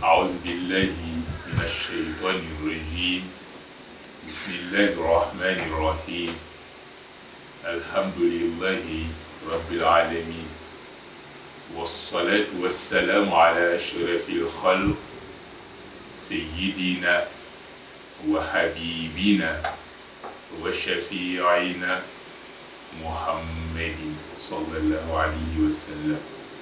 أعوذ بالله من الشيطان الرجيم بسم الله الرحمن الرحيم الحمد لله رب العالمين والصلاة والسلام على أشرف الخلق سيدنا وحبيبنا وشفيعنا محمد صلى الله عليه وسلم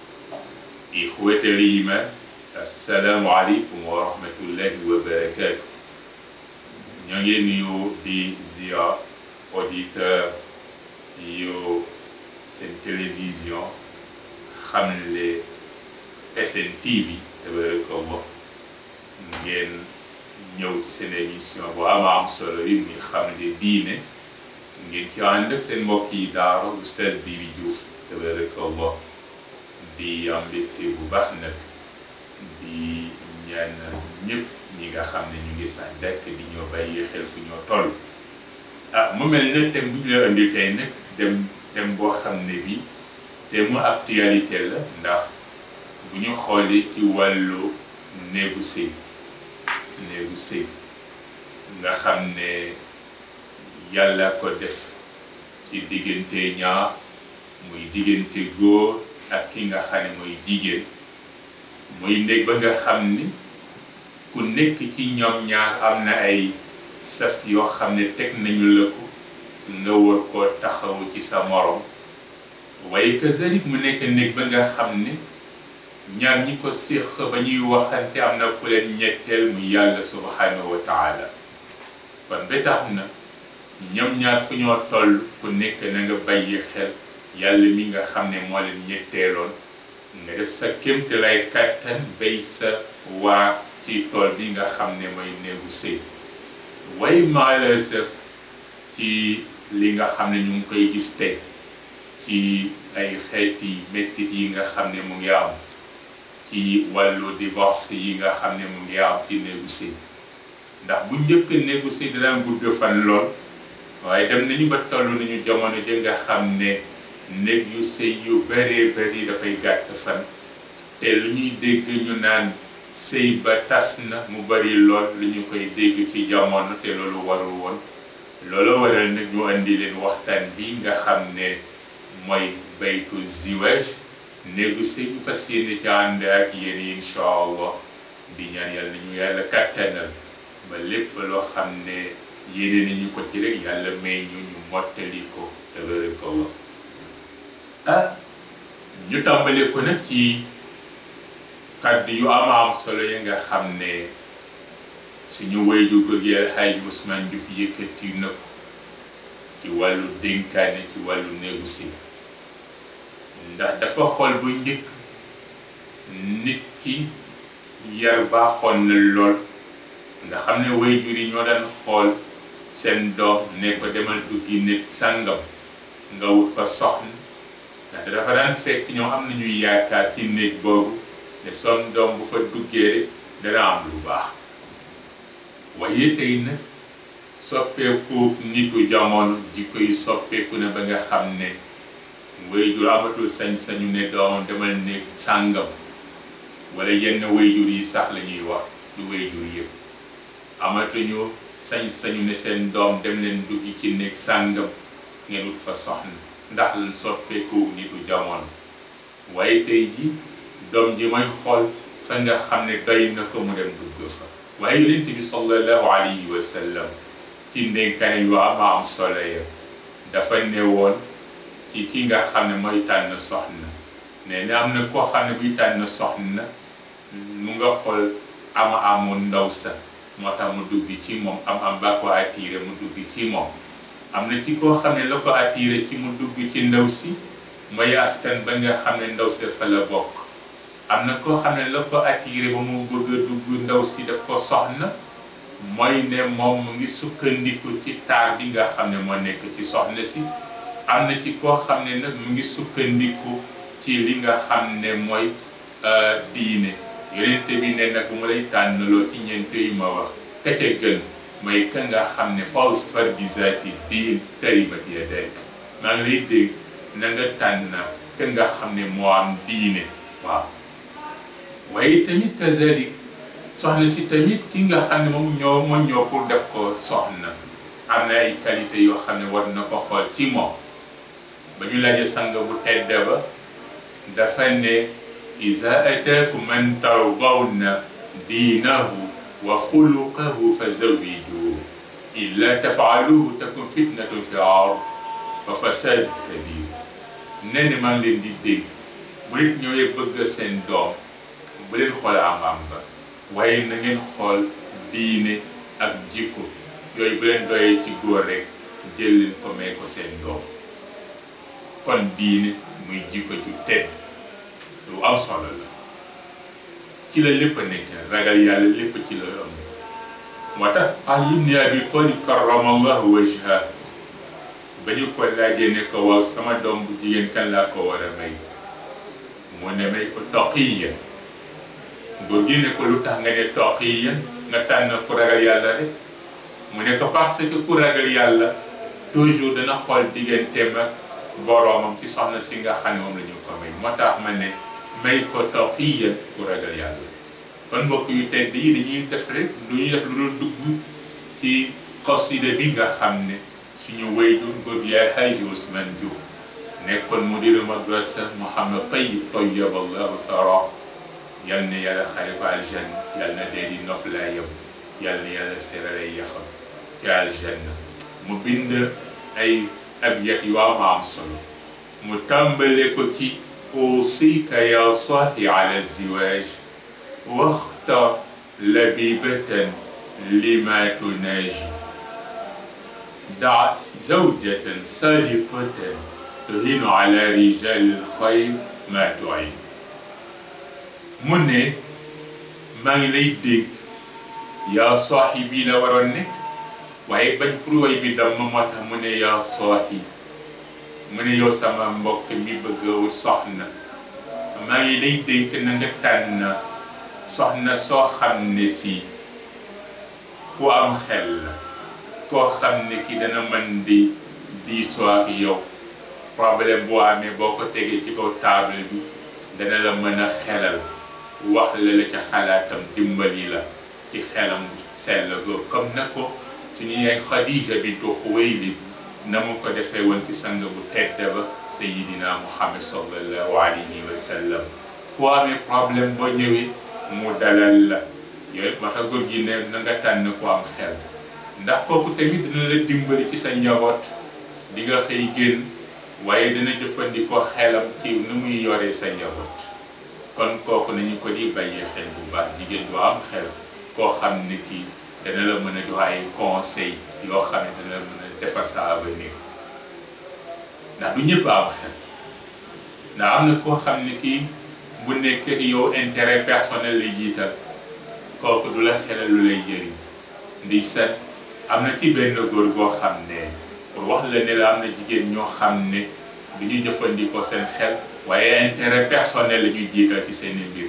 إخوة الإيمان السلام عليكم ورحمة الله وبركاته ñoo ngi nuyu di ziar auditeur yu seen télévision Xamle SN TV tabarakallah ngeen ñëw ci seen émission bu am am solo yi muy Xamle diine ngeen ci ànd ak seen mbokk yi daara Oustaz Bibi Diouf tabarakallah di am mbégte bu baax nag di ñaan ñëpp ñi nga xam ne ñu ngi sax dàkk di ñoo bàyyi xel fu ñoo toll ah mu mel ne thème bu ñu la indi tey nag dem thème boo xam ne bi thème mu actualité la ndax bu ñu xoolee ci wàllu néegu sëy néegu sëy nga xam ne yàlla ko def ci diggante ñaar muy diggante góor ak ki nga xam ne mooy jigéen muy néeg ba nga xam ni ku nekk ci ñoom ñaar am na ay sas yoo xam ne teg nañu la ko nga war koo taxawu ci sa morom waaye kazalik mu nekk néeg ba nga xam ne ñaar ñi ko séq ba ñuy waxante am na ku leen ñetteel mu yàlla subhanahu wa taala kon ba tax na ñoom ñaar fu ñoo toll ku nekk na nga bàyyi xel yàlla mi nga xam ne moo leen ñetteeloon nga def sa kémte lay kàttan bay sa waa ci tool bi nga xam ne mooy néegu sëy way malheureusement ci li nga xam ne ñu ngi koy gis tey ci ay xeeti mettit yi nga xam ne mu ngi am ci wàllu divorce yi nga xam ne mu ngi am ci néegu sëy ndax bu njëkk néegu sëy dana gudd fan lool waaye dem nañu ba toll nañu jamono ji nga xam ne néeg yu sëy yu bëree bëri dafay gàtt fan te lu ñuy dégg ñu naan sëy ba tas na mu bari lool lu ñu koy dégg ci jamono te loolu warul woon loolu waral nag ñu indi leen waxtaan bi nga xam ne mooy baytu ziwaj néegu sëy bu fas yéene ci ànd ak yéen incha allah di ñaan yàlla ñu yàlla kattanal ba lépp loo xam ne yéene nañu ko ci rek yàlla may ñu ñu mottali ko tabarakallah ah ñu tàmbale ko nag ci kàddu yu am am solo yi nga xam ne suñu wayju góor gi El Hadj Ousmane Diouf yëkkati na ko ci wàllu dénkaane ci wàllu néegu si ndax dafa xool bu njëkk nit ki yar baaxoon na lool nga xam ne wayjur yi ñoo daan xool seen doom ne ko demal duggi nit sàngam nga wut fa soxna ndax dafa daan fekk ñoom am nañuy yaakaar ci néeg boobu ne son doom bu fa duggee rek dana am lu baax waaye tey nag soppeeku nitu jamono jikko yi soppeeku na ba nga xam ne wayjur amatul sañ-sañu ne doomam demal néeg sàngam wala yenn wayjur yi sax la ñuy wax du wayjur yëpp amatuñu sañ-sañu ne seen doom dem leen duggi ci néeg sàngam ngeen wut fa soxna ndax lan soppeeku nitu jamono waaye tey ji doom ji mooy xool fa nga xam ne doy na ko mu dem dugg fa waaye yonent bi sallallahu alayhi wa sallam ci ndénkaane yu am am solo ya dafa ne woon ci ki nga xam ne mooy tànn soxna nee na am na koo xam ne buy tànn soxna mu nga xool ama amu ndaw sa moo tax mu dugg ci moom am am ba ko attiré mu dugg ci moom am na ci koo xam ne la ko attiré ci mu dugg ci ndaw si mooy askan ba nga xam ne ndaw si fa la bokk am na koo xam ne la ko attiré ba mu bëgg a dugg ndaw si daf ko soxna mooy ne moom mu ngi sukkandiku ci taar bi nga xam ne moo nekk ci soxna si am na ci koo xam ne nag mu ngi sukkandiku ci li nga xam ne mooy diine yonent bi ne nag bu ma lay tànnaloo ci ñeent yi ma wax ka ca gën mooy ka nga xam ne fasfar bi zaati diin taribat yadak maa ngi lay dégg na nga tànn ka nga xam ne moo am diine waaw waaye tamit kazalik soxna si tamit ki nga xam ne moom ñoo moo ñëw pour def ko soxna am na ay qualité yoo xam ne war na ko xool ci moom ba ñu laajee sang bu tedd ba dafa ne iza ataakum man tardawna diinahu wa xuluqahu fa zawwijuhu illa tafaaluhu takun fitnatun fi ard wa fasaad kabir nee na maa ngi leen di dégg bu nit ñëwee bëgg seen doom bu leen xool am-am ba waaye na ngeen xool diine ak jikko yooyu bu leen doyee ci góor rek jël leen ko may ko seen doom kon diine muy jikko ju tedd lu am solo la ci la lépp nekk ragal yàlla lépp ci la am moo tax Ali ibn Abi Talib karramallahu wajha ba ñu ko laajee ne ko waaw sama doom bu jigéen kan laa ko war a may mu ne may ko taqiya góor gi ne ko lu tax nga ne taqiya nga tànn ku ragal yàlla rek mu ne ko parce que ku ragal yàlla toujours dana xool digganteem ak boroomam ci soxna si nga xam ne moom la ñu ko may moo tax ma ne may ko taqiya ku ragal yàlla kon mbokk yu tedd yi dañuy def rek lu ñuy def lu dul dugg ci xasida bi nga xam ne suñu waajur góor gi yaay Haaji Ousmane Diouf nekkoon mudiru madrasa Mouhamed Tayyib tayyaba Allahu thara yal na yàlla xare ko aljanna yal na dee di noflaayam yal na yàlla serale yaxam ci aljanna mu bind ay abyat yu am am solo mu tàmbale ko ci أوصيك يا صاحي على الزواج واختر لبيبة لما تناجي دع زوجة صادقة تهين على رجال الخير ما تعين mu ne maa ngi lay dégg yaa saaxi bii la waroon nekk waaye bañ pour way bi dam moo tax mu ne yaa saaxi mu ne yow sama mbokk mi bëgg a soxna maa ngi lay dénk na nga tànn soxna soo xam ne si ku am xel la koo xam ne ki dana mën di diisoo ak yow problème boo amee boo ko tegee ci kaw table bi dana la mën a xelal wax la la ca xalaatam dimbali la ci xelam sell go comme na ko suñu yaay Xadija bintu Xuwaylid na mu ko defee woon ci sang bu tedd ba sayidina Muhammad sallallahu alayhi wa sallam foo amee problème boo ñëwee mu dalal la yooyu moo tax góor gi ne na nga tànn ko am xel ndax kooku tamit dina la dimbali ci sa njaboot di nga xëy génn waaye dina jëfandikoo xelam ci nu muy yoree sa njaboot kon kooku nañu ko di bàyyee xel bu baax jigéen du am xel koo xam ne kii dana la mën a jox ay conseil yoo xam ne dana la mën a defar sa avenir ndax du ñëpp am xel ndax am na koo xam ne kii bu nekk yow intérêt personnel lay jiital kooku du la xelal lu lay jëriñ ndi set am na ci benn góor goo xam ne pour wax la ne la am na jigéen ñoo xam ne du ñu jëfandikoo seen xel waaye intérêt personnel la ñuy jiital ci seen mbir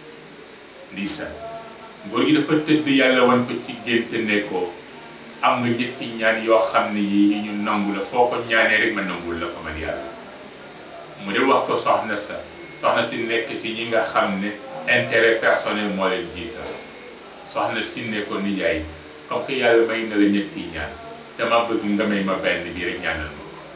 ndi set góor gi dafa tëdd yàlla wan ko ci gént ne ko am nga ñetti ñaan yoo xam ne yi ñu nangu la foo ko ñaanee rek ma nangul la ko man yàlla mu de wax ko soxna sa soxna si nekk ci ñi nga xam ne intérêt personnel moo leen jiital soxna si ne ko nijaay comme que yàlla may na la ñetti ñaan dama bëgg nga may ma benn bi rek ñaanal ma ko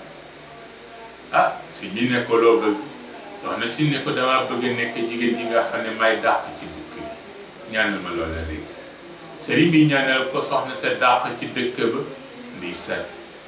ah si ñu ne ko loo bëgg soxna si ne ko dama bëgg nekk jigéen ñi nga xam ne may dàq ci dëkk bi ñaanal ma loolu la léegi sëriñ bi ñaanal ko soxna sa dàq ci dëkk ba ndi set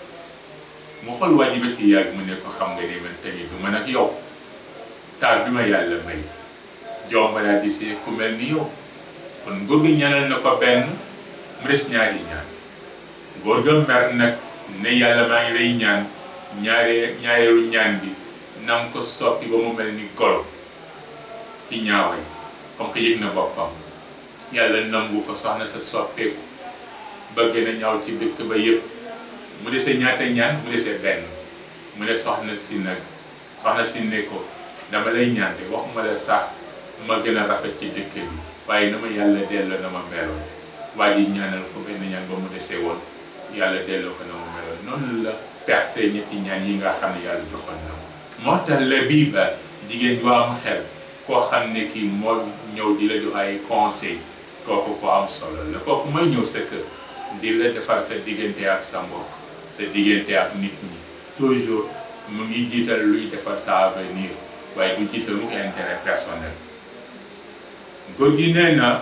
mu xool wàññi ba si yàgg mu ne ko xam nga ne man tamit du man ak yow taal bi ma yàlla may jomba daal di see ku mel ni yow kon góor gi ñaanal na ko benn mu des ñaari ñaan góor ga mer nag ne yàlla maa ngi lay ñaan ñaare ñaareelu ñaan bi na nga ko soppi ba mu mel ni golo ci ñaaway comme que yëg na boppam yàlla nangu ko soxna sa soppeeku bëgg na ñaaw ci dëkk ba yëpp mu desee ñaata ñaan mu desee benn mu ne soxna si nag soxna si ne ko dama lay ñaan de waxuma la sax ma gën a rafet ci dëkk bi waaye na ma yàlla delloo na ma meloon waa ji ñaanal ko benn ñaan ba mu desee woon yàlla delloo ko na ma meloon noonu la perte ñetti ñaan yi nga xam ne yàlla joxoon na ko moo tax la bii ba jigéen ju am xel koo xam ne kii moo ñëw di la jox ay conseil kooku ko am solo la kooku mooy ñëw sa kër di la defar sa diggante ak sa mbokk sa diggante ak nit ñi toujours mu ngi jiital luy defar sa avenir waaye du jiital mu intérêt personnel góor gi nee na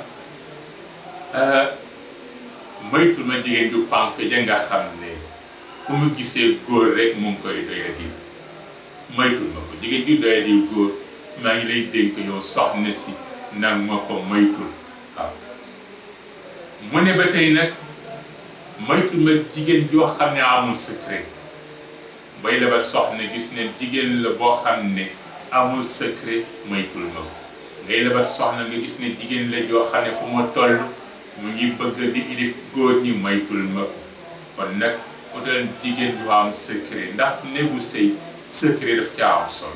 moytul ma jigéen ju pànk ja nga xam ne fu mu gisee góor rek mu ngi koy doyadi moytul ma ko jigéen ju doyadi góor maa ngi lay dénk yow soxna si nag ma ko moytul waaw mu ne ba tey nag moytul ma jigéen joo xam ne amul secret bay la ba soxna gis ne jigéen la boo xam ne amul secret moytul ma ko ngay la ba soxna nga gis ne jigéen la joo xam ne fu ma toll mu ngi bëgg di ilif góor ñi moytul ma ko kon nag utal jigéen ju am secret ndax néegu sëy secret daf ca am solo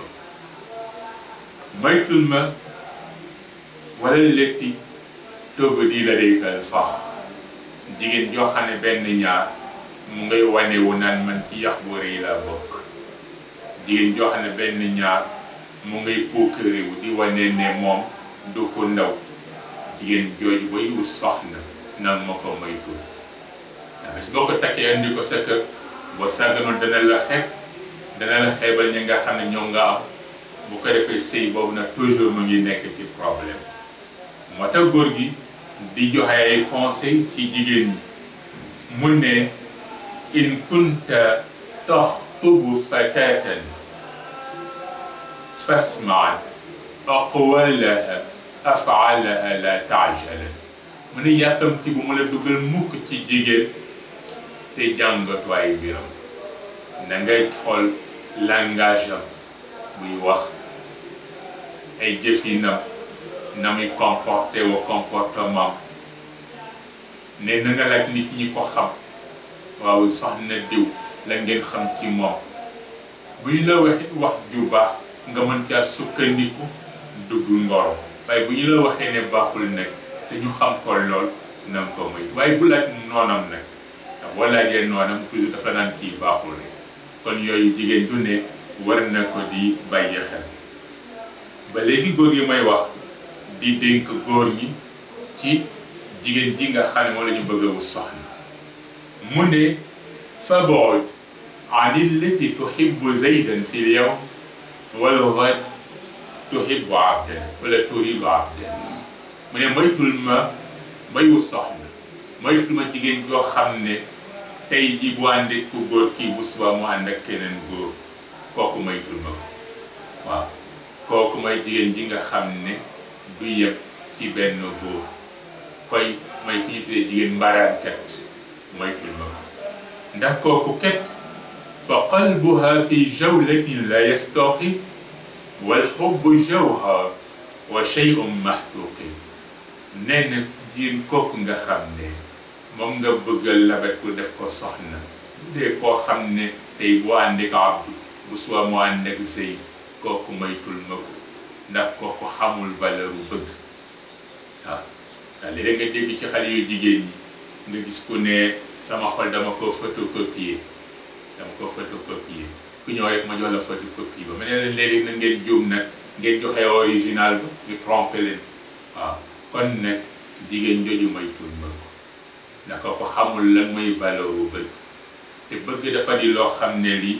moytul ma wala letti tóoba di la déykal fax jigéen joo xam ne benn ñaar mu ngay wane wu naan man ci yax bu rëy laa bokk jigéen joo xam ne benn ñaar mu ngay puukarewu di wane ne moom du ko ndaw jigéen jooju bay wut soxna nan ma ko moytul bis boo ko takkee andi ko sa kër boo sàgganoon dana la xeeb dana la xeebal ñi nga xam ne ñoom nga am bu ko defee sëy boobu nag toujours mu ngi nekk ci problème moo tax góor gi di joxe ay conseil ci jigéen ñi mu ne in kunta taxtubu fatatan fasmaa aqwalaha afaalaha la taajala mu ne yàkkamti bu mu la dugal mukk ci jigéen te jàngatu ay mbiram na ngay xool langage am buy wax ay jëfinam na muy comporté wa comportement ne na nga laaj nit ñi ko xam waaw soxna diw la ngeen xam ci moom buy la waxee wax ju baax nga mën caa sukkandiku dugg ngoro waaye bu ñu la waxee ne baaxul nag te ñu xam ko lool na nga ko muy waaye bu laaj noonam nag ndax boo laajee noonam toujours dafa naan kii baaxul rek kon yooyu jigéen du ne war na ko di bàyyi xel ba léegi góor yi may wax di dénk góor ñi ci jigéen ji nga xam ne moo la ñu bëgg a wut soxna mu ne fab'ud an illati tuhibbu zaydan fi l-yawm wal ghad tuhibbu abdan wala turidu abdan mu ne moytul ma may wut soxna moytul ma jigéen joo xam ne tey ji bu ànd ak ku góor kii bu suba mu ànd ak keneen góor kooku moytul ma ko waaw kooku mooy jigéen ji nga xam ne du yëpp ci benn góor koy mooy ki ñu tuddee jigéen mbaraankat moytul ma ko ndax kooku ket fa qalbuha fi jawlatin la yastaqi wal xubbu jawhar wa shay'un mahtuqi nee na jigéen kooku nga xam ne moom nga bëggal labet ku def ko soxna bu dee koo xam ne tey bu ànd ak abdu bu suba mu ànd ak zëy kooku moytul ma ko ndax kooku xamul valeur bu bëgg waaw ndax léeg nga dégg ci xale yu jigéen ñi nga gis ku ne sama xol dama ko photocopier dama ko photocopier ku ñëw rek ma jox la photocopie ba ma ne leen léegi na ngeen juum nag ngeen joxe original ba ñu tromper leen waaw kon nag jigéen jooju moytul ma ko ndax kooku xamul lan mooy valeur bu bëgg te bëgg dafa di loo xam ne li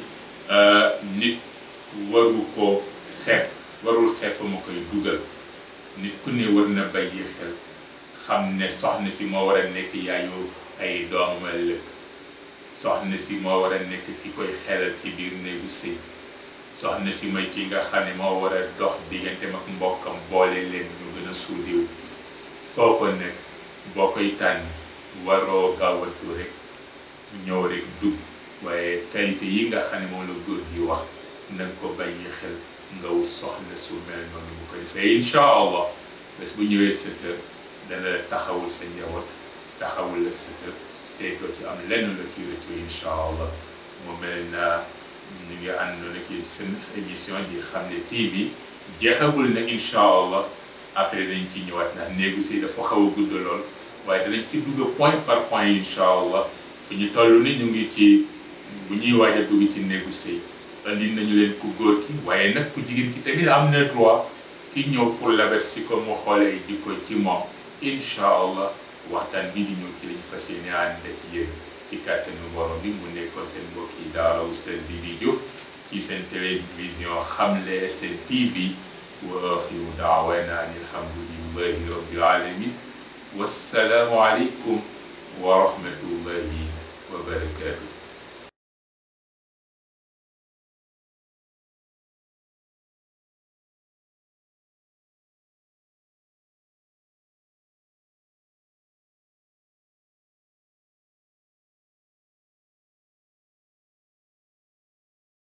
nit waru ko xeeb warul xeeb fa ma koy dugal nit ku ne war na bàyyi xel xam ne soxna si moo war a nekk yaayu ay doomam ëllëg soxna si moo war a nekk ki koy xelal ci biir néegu sëy soxna si mooy ki nga xam ne moo war a dox diggante ak mbokkam boole leen ñu gën a suudiw kooku nag boo koy tànn waroo gaawatu rek ñëw rek dugg waaye qualité yi nga xam ne moom la góor gi wax na nga ko bàyyi xel nga wut soxna su mel noonu bu ko defee incha allah bés bu ñëwee sa kër dana taxawul sa njaboot taxawul la sa kër te doo ci am lenn la ci rëccu incha allah mu mel na ñu ngi àndoon ak yéen seen émission di xam ne TV jeexagul na incha allah après dañ ci ñëwaat ndax négocier dafa xaw a gudd lool waaye danañ ci dugg point par point incha allah fu ñu toll ni ñu ngi ci bu ñuy waaj a dugg ci négocier andi nañu leen ku góor ki waaye nag ku jigéen ki tamit am na droit ki ñëw pour labet si ko mu xoolee jikko ci moom incha allah waxtaan bi di ñëw ci lañu fas yéene ànd ak yéen ci kàttanu borom bi mu nekkoon seen mbokk yi daara Oustaz Didi Diouf ci seen télévision Xamle SN TV wa axiru daawana an alhamdulillahi rabbil alamin wassalaamu aleykum wa rahmatullahi wa barakatuh